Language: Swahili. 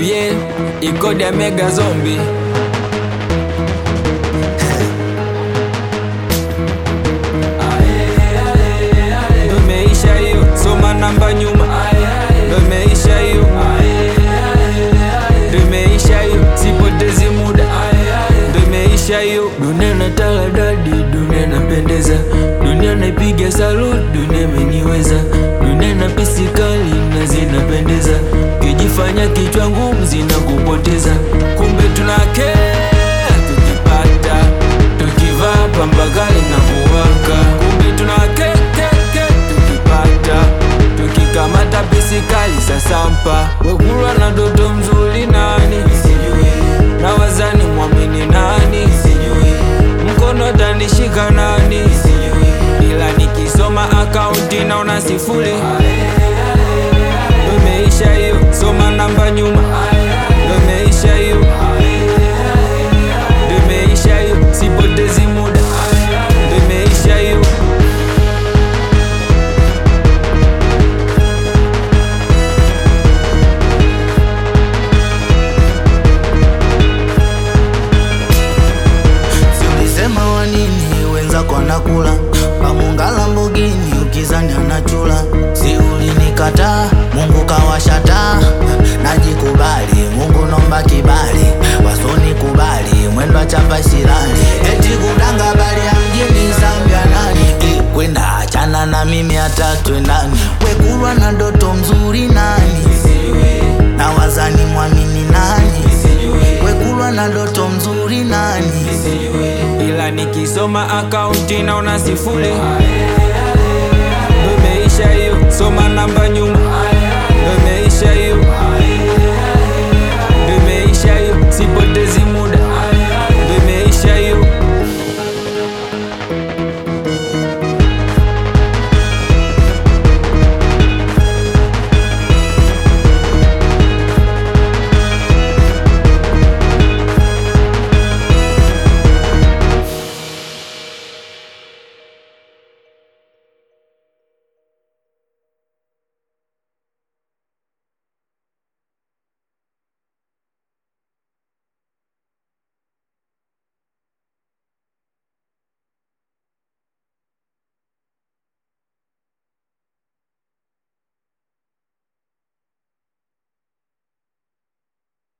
yeah, ikodi ya mega zombi ndo imeisha hiyo, soma namba nyuma, ndo imeisha hiyo, ndo imeisha hiyo, sipotezi muda, ndo imeisha hiyo. Dunia na taladadi, dunia napendeza, dunia naipiga salut, dunia imeniweza, dunia na pisi kali na zinapendeza, kijifanya kichwa ngumu zinakupoteza, kumbe tunakea tukipata, tukivaa pamba kali na kuwaka, kumbe tunakekeke tukipata, tukikamata pisi kali sasampa, wekulwa na doto mzuri nani na wazani mwamini nani mkono tanishika nani ila nikisoma akaunti naona sifuri ndo imeisha hiyo soma namba nyuma ndo imeisha hiyo ndo imeisha hiyo sipotezi muda ndo imeisha hiyo Si ulisema wanini wenzako anakula pamunga Lamborghini ukizani anachula si ulinikataa Mungu kawashata najikubali Mungu nomba kibali wasoni kubali mwendo chapa silali eti kudanga bali ya mjini Zambia nani Eh, kwenda achana na mimi hata twendani wekulwa na doto mzuri nani na wazani mwamini nani wekulwa na doto mzuri nani ila nikisoma akaunti naona sifuri ndo imeisha hiyo soma namba nyuma